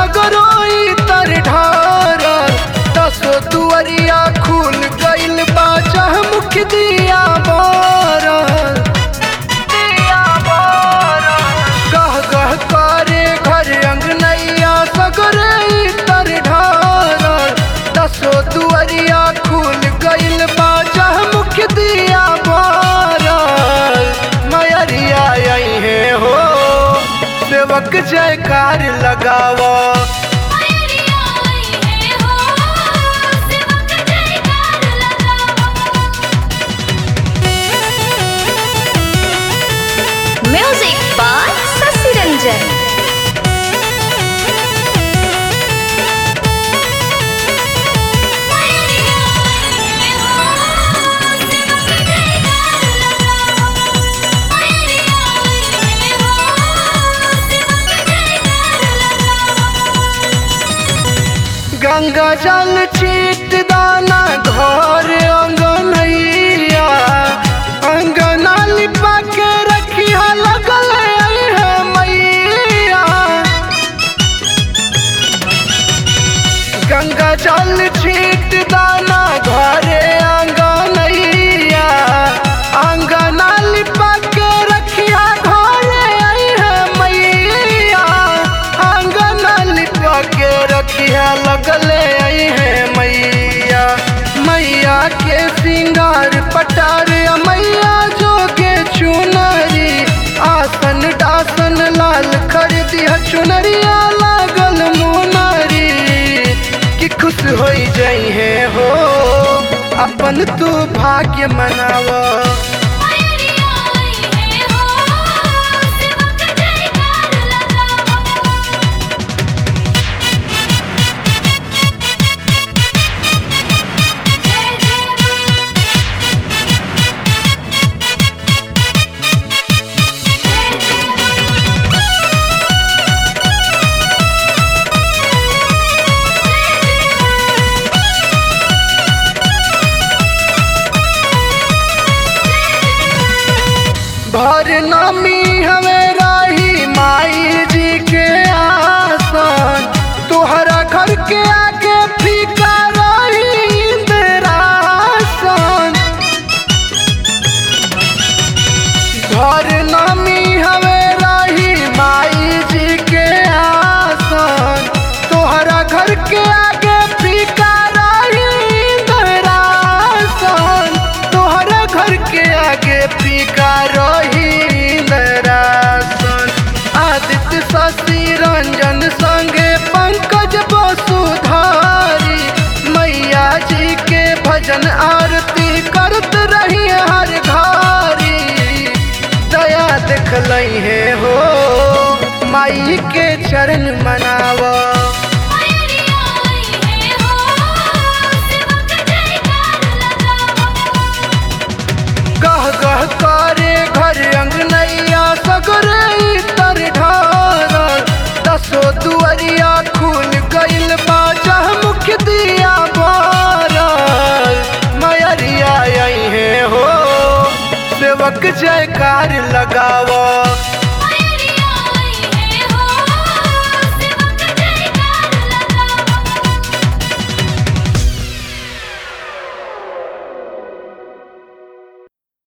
सगरोई तर ढार दसो दुअरिया खुल गइल बा मुख दिया बार गह गह करे घर अंगनैया सगरोई तर ढार दसो दुअरिया खुल गइल बा मुख दिया बार मयरिया आई है हो सेवक जयकार लगावा मैरिया आई है हो सेवक जयकार लगावा म्यूजिक बाय शशि रंजन मैरिया आई है हो सेवक जयकार लगावा मैरिया आई है हो सेवक जयकार लगावा गंगा जल चीट दाना घर अंगनैया अंगना लिपा के रखिया लगल आई है मैया गंगा जल छीट दाना घरे अंगनैया अंगना लिपा के रखिया घरे आई है मैया अंगना लिपा के रखिया लगले आई है मैया मैया के सिंगार पटार मैया जोगे चुनरी आसन डासन लाल खरीदिया चुनरिया लागल मुनरी कि खुश हो जाई है हो अपन तू भाग्य मनावा मैरिया आई है हो सेवक जयकार लगावा जय भर नामी हमें राही माई जी के आसन तोहरा घर के आगे फीका रही इंदिरासन घर नामी हमें रही माई जी के आसन तोहरा घर के आगे फीका रही इंदिरासन तोहरा घर के आगे फीका रही इंदिरासन आदित्य शशि रंजन संगे पंकज वसुधारी मैया जी के भजन आरती करत रही हर घारी दया देखलई है हो माई के चरण मनावा मैरिया आई है हो सेवक जयकार लगावा गह गह करे घर अंगनैया सगरे तर ढार दसो दुअरिया खुल गइल बा मुख दिया बार मयरिया आई है हो सेवक जयकार लगावा